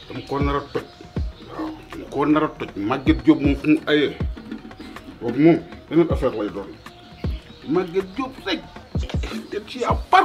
dama ko nar a toj waaw dama ko nar a toj Maguette Diop moom fu mu ayee boobu moom beneen affaire lay doon Maguette Diop rek te ci à part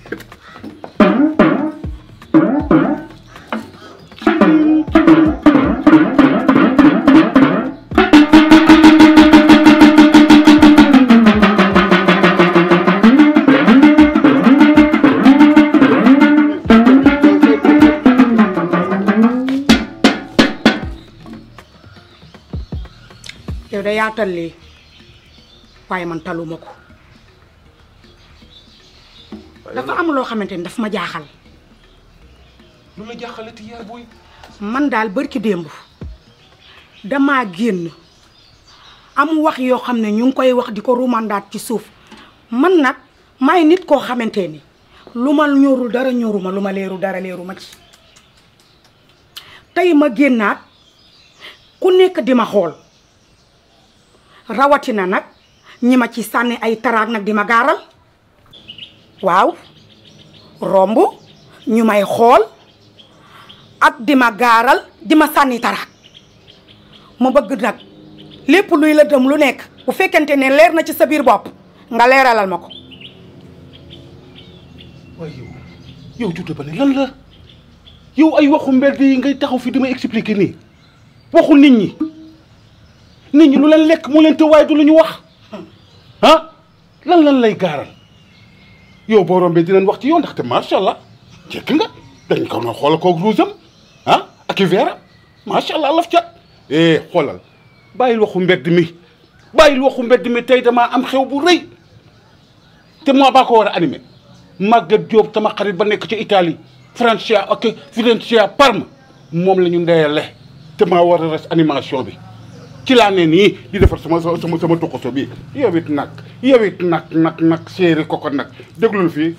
yow da yaatal lii waaye man taluma ko dafa am loo xamante ni daf ma jaaxal lu la jaaxalati yaay booy man daal bërki démb damaa génn am wax yoo xam ne ñu ngi koy wax di ko rumandaat ci suuf man nag maay nit koo xamante ni lu ma ñorul dara ñoruma lu ma leeru dara leeru ma ci tey ma génnaat ku nekk di ma xool rawatina nag ñi ma ci sànni ay taraag nag di ma gaaral waaw romb ñu may xool ak di ma gaaral di ma sànni taraag ma bëgg nag lépp luy la dem lu nekk bu fekkente ne leer na ci sa biir bopp nga leeralal ma ko waaye yow yow tuuti ba ne lan la yow ay waxu mbedd yi ngay taxaw fi di ma expliquer nii waxu nit ñi nit ñi lu leen lekk mu leen te waaye du lu ñu wax ah lan lan lay gaaral yow boo rombee dinañ wax ci yow ndaxte macha allah jekk nga dañ ko na xoolal koog ruusam ah ak i veeram macha allah laf cat eh xoolal bàyyil waxu mbedd mi bàyyil waxu mbedd mi tey damaa am xew bu rëy te moo baa ko war a animé Maguette Diop sama xarit ba nekk ci Italie Francia ak Fidenza Parme moom la ñu ndeyale te maa war a res animation bi ci laa ne nii di defar sama sama sama tokoso bi yow it nag yow it nag nag nag séeri koko nag déglul fii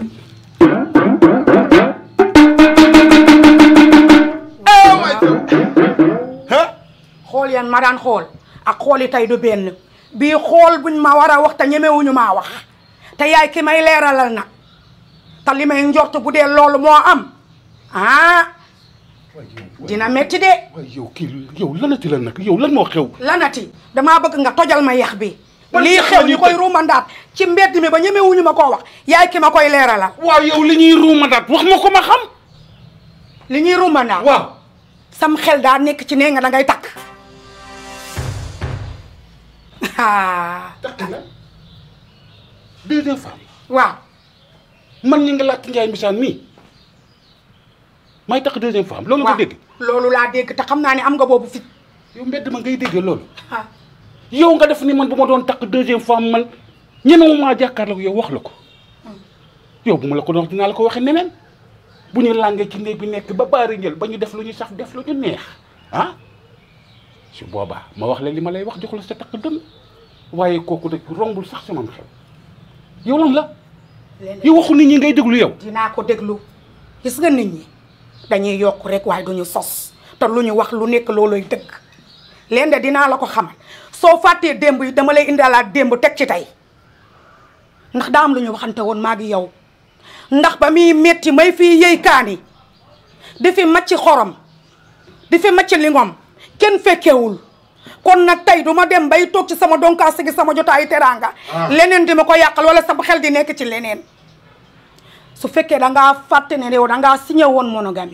ah xool yan ma daan xool ak xooli tey du benn bii xool buñ ma war a wax te ñemewuñu maa wax te yaay ki may leeralal nag te li may njort bu dee loolu moo am ah dina metti de waaye yow kii yow lanati la nag yow lan moo xew lanati damaa bëgg nga tojal ma yax bi Ban lii yax xew la ñu ñuy koy toj? ruumandaat ci mbedd mi ba ñemewuñu ma koo wax yaay ki ma koy leeralal waaw yow li ñuy ruumadaat wax ma ko ma xam li ñuy ruumandaat waaw sam xel daa nekk ci nee nga da ngay takk ah takk nga deuxième femme waaw man ñi nga laajte Njaay Mbisaan mii may takk deuxième femme loolu nga waaw dégg loolu laa dégg te xam naa ne am nga boobu fit yow mbedd ma ngay déggee loolu ah yow nga def ni man bu ma doon takk deuxième femme man ñemewu maa jàkkaarloo yow wax la ko yow bu ma la ko doon wax dinaa la ko waxee neneen bu ñu làngee ci néeg bi nekk ba baari njël ba ñu def lu ñu saf def lu ñu neex ah su boobaa ma wax la li ma lay wax jox la sa takk dënn waaye kooku de rombul sax sama xel yow lan la leneen yow waxu nit ñi ngay déglu yow dinaa ko déglu gis nga nit ñi dañuy yokk rek waaye duñu sos te lu ñu wax lu nekk looloy dëgg leen de dinaa la ko xamal soo fàttee démb yi dama lay indalaat démb teg ci tey ndax daa am lu ñu waxante woon maa ngi yow ndax ba muy metti may fii yëy kaani di fi macc xorom di fi macc lingom kenn fekkewul kon nag tey du ma dem bay toog ci sama donkaas gi sama jotaayu teraanga leneen di ma ko yàqal wala sama xel di nekk ci leneen su fekkee da ngaa fàtte ne yow da ngaa signé woon monogamie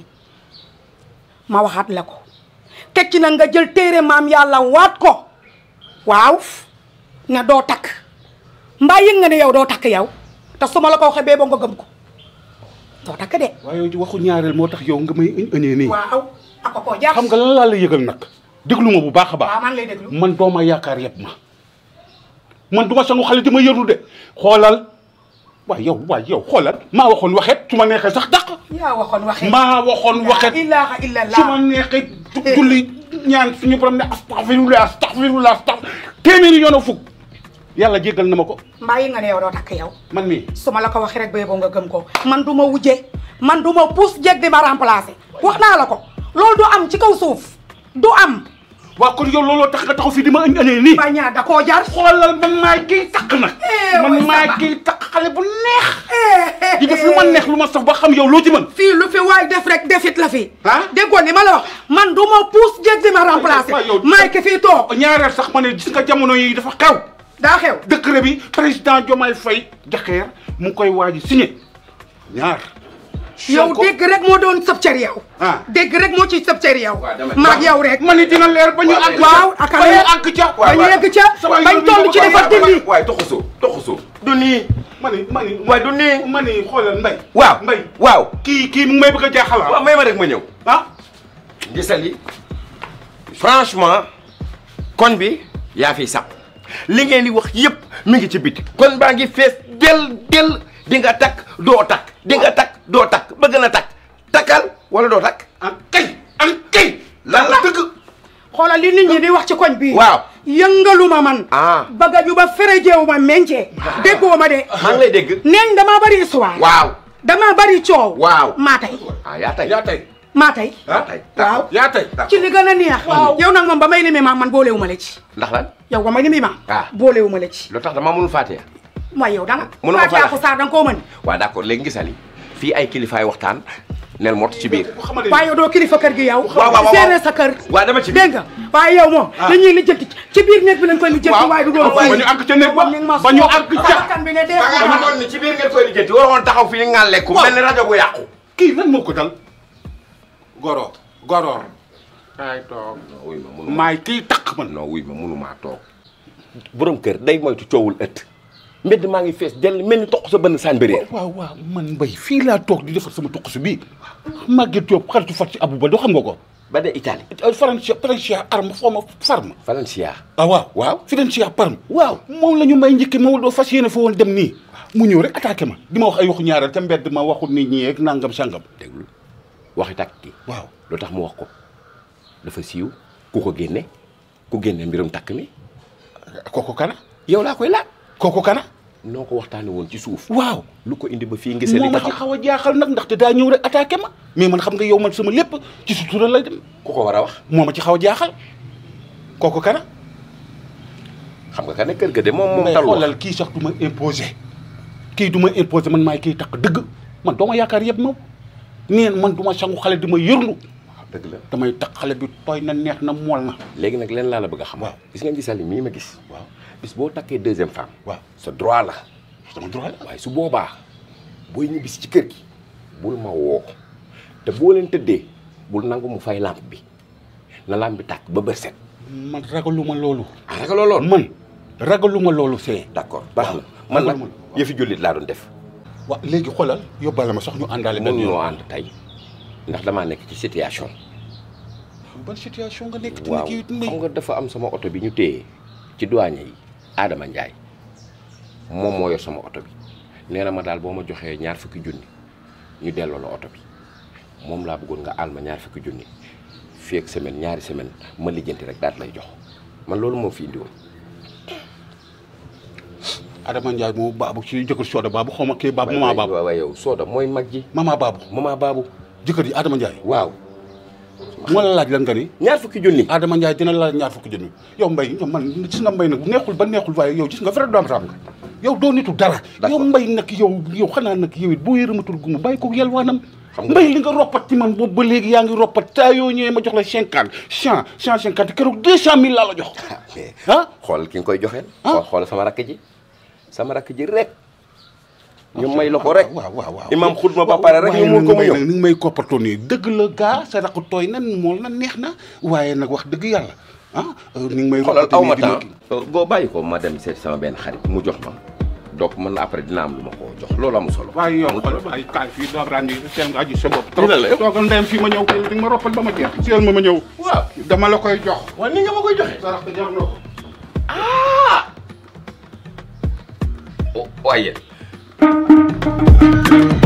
ma waxaat la ko teg ci nag nga jël téere maam yàlla waat ko waaw ne doo takk mbaa yëg nga ne yow doo takk yow te su ma la ko waxee bee boo nga gëm ko doo takk de. waaye yow ci waxu ñaareel moo tax yow nga may ëñee nii waaw ak ko koo jaar. xam nga lan laa la yëgal nag déglu ma bu baax a baax waaw man lay déglu. man dooma yaakaar yëpp ma man du ma sangu xale di ma yëru de xoolal waaye yow waaye yow xoolal maa waxoon waxet su ma neexee sax dàq yaa waxoon waxee. maa waxoon waxet la ilaha illallah. su ma neexee ju- julli ñaan suñu borom ne astaghfirullah astaghfirullah astaghfir téeméeri yoon a fukk yàlla jéggal na ma ko mbaa yëg nga ne yow doo takk yow. man mii su ma la ko waxee rek ba yeboo nga gëm ko man du ma wujje man du ma pousse jeg di ma remplacer wax naa la ko loolu du am ci kaw suuf du am waa kon yow looloo tax nga taxaw fii di ma ëñ ëñee nii bañaa da koo jar xoolal man maay kiy takk nag Eh, man way maay sama. kiy takk xale bu neex di def lu ma neex lu ma saf ba xam yow loo ci mën fii lu fi waay def rek defit la fi Ah? déggoo li ma la wax man du ma puus jéeg di ma remplacer waaw, yow- maay ki fii toog ñaareel sax ma ne gis nga jamono yi dafa xew daa xew décret bi président Diomaye Faye jaxeer mu ngi koy waaj a signé ñaar yow Sonko- dégg rek moo doon sëb cër yow Ah. dégg rek moo ci sëb cër yow Waaw, dama- maag yow rek ma ni dina leer ba ñu Waaw, àgg waaw ak ba ñu àgg ca ba ñu yegg ca sama bañ yoon toll ci bi dafa dindi waaye toxusoo toxusoo du nii ma ni ma ni waaye du nii ma ni xoolal mbay waaw mbay waaw kii kii mu ngi may bëgg a jaaxal waaw ah may ma rek ma ñëw ah gisali franchement kon bi yaa fiy sàpp li ngeen di wax yëpp mi ngi ci biti kon baa ngi fees del del di nga takk doo takk di nga takk doo takk bëgg na takk takkal wala doo takk an kay an kay lan la dëgg xoolal li nit ñi di wax ci koñ bii waaw yëngaluma man Ah. bëgga ju ba ferejeewu ma meñcee déggoo ma de maa ngi lay dégg neeñ damaa bari histoire waaw damaa bari coow Waaw. maa tey ah yaa tay yaa tey maa tey yaa tay waaw yaa tey ci li gën a neex yow nag moom ba may limi maam man boolewu ma la ci ndax lan yow ba may limi maam Ah. boolewu ma la ci lu tax dama mënul fàtte waaye yow danga Mënuma Fatou faa- Yacou Sarr danga koo mën waaw d'accord léegi gisali fii ay kilifaay waxtaan nel mot ci biir xamade waaye yow doo kilifa kër gi yow waaw, waaw, waaw. seere sa kër waaw dama ci biir. dégg nga waaye yow moom dañuy lijjanti ci biir néeg bi lañ koy lijjanti waaw waaye du doon ba ñu àgg ca néeg ba ba ñu àgg ca kan bi ne dee ba nga xamoon ni ci biir ngeen koy lijjanti waroon taxaw fii ni ngaan lekku Waaw. mel ni rajo bu yàqu kii lan moo ko dal goro goro kaay toog non wuy ma munu maay kii takk man non wuy ma munumaa toog borom kër day moytu coowul ëtt mbedd maa ngi fees dell mel ni toq sa bënn saan bëréer waaw waaw man mbay fii laa toog di defar sama tuq si bii Maguette Diop xaritu fat si Abou Ba doo xam nga ko ba de Italie Francia Francia arme xawma farma Valencia ah waaw waaw Francia parme waaw moom la ñu may njëkki ma doo fas yéene fa woon dem nii mu ñëw rek attaqué ma di ma wax ay waxu ñaareel ca mbedd ma waxu nit ñi ak nangam sangam déglu waxi tàkk ki waaw lu tax mu wax ko dafa siiw ku ko génne ku génne mbirum takk mi kooku kana yow laa koy laaj kooku kana noo ko waxtaane woon ci suuf waaw lu ko indi ba fii ngisali moo ma ci taxaw xaw a jaaxal nag ndaxte daa ñëw rek attaqué ma mais man xam nga yow man sama lépp ci sutura lay dem ku ko war a wax moo ma ci xaw a jaaxal kooku kana xam nga ka ne kër ga de moom moom mais tal wax xoolal kii sax du ma imposé kii du ma imposé man maay kii takk dëgg man doo ma yaakaar yëpp moom neen man du ma sangu xale di ma yërlu dëgg la damay takk xale bi tooy na neex na mool na léegi nag leen laa la bëgg a xam Waaw. gis nga gisali mii ma gis waaw bis boo takkee deuxième femme waaw sa droit la sama droit la waaye su boobaa booy ñibbisi ci kër gi bul ma woo te boo leen tëddee bul nangu mu fay lampe bi na lampe bi tàkk ba bët set man ragaluma loolu ah ragaloo lool man ragaluma loolu see d'accord baax na waaw. man nag ragaluma loolu. yëfi jullit laa doon def waaw léegi xoolal yóbbaale ma sax ñu àndaale benn mënuñoo yoon ànd tey ndax damaa nekk ci situation ban situation nga nekk waaw tamit yow xam nga dafa am sama oto bi ñu téye ci douane yi Adama Ndiaye moom moo yor sama oto bi nee na ma daal boo ma joxee ñaar fukki junni ñu delloo la oto bi moom laa bëggoon nga àll ma ñaar fukki junni fii ak semaine ñaari semaine ma lijjanti rek daal lay jox man loolu moo fi indi woon Adama Ndiaye moo baabu ci jëkkër Soda baabu xaw ma kii baabu mama baabu waaw waaw yow Soda mooy mag ji mama baabu mama baabu jëkkër ji Adama Ndiaye waaw moo la laaj lan nga ni ñaar fukki junni Adama Ndiaye dina la laaj ñaar fukki junni yow mbay yow man gis nga mbay nag neexul ba neexul waaye yow gis nga vrai doom ram nga yow doo nitu dara yow mbay nag yow yow xanaa nag yow it boo yërëmatul gumu bàyyi ko yelwaanam Xam nga- mbay li nga roppat ci man boobu ba léegi yaa ngi roppat taa yoo ñëwee ma jox la cinquante cent cent cinquante keroog deux cent mille laa la jox ah xool ki nga koy joxeel Ah. xool xool sama rakk ji sama rakk ji rek ñu may la ko rek waaw waaw waaw imam xutma ba pare rek ñu waaye mun ko mu nag ñëw ni nga may koppatoo nii dëgg la gaa sa rakk tooy na mool na neex na waaye nag wax dëgg yàlla ah ni nga may xoolal aw ma nii di ma temps boo bàyyi ko ma dem seeti sama benn xarit mu jox ma donc mën na après dina am lu ma koo jox loolu amul solo waaye yow xoolal waaye kaay fii doo ràndi seen nga aji sa bopp trop Dina la yow. toogal ndeyam fii ma ñëw kay di nga ma roppal ba ma jeex seen ma ma ñëw waaw dama la koy jox waaw ni nga ma koy joxe sarax da jar na ko waaye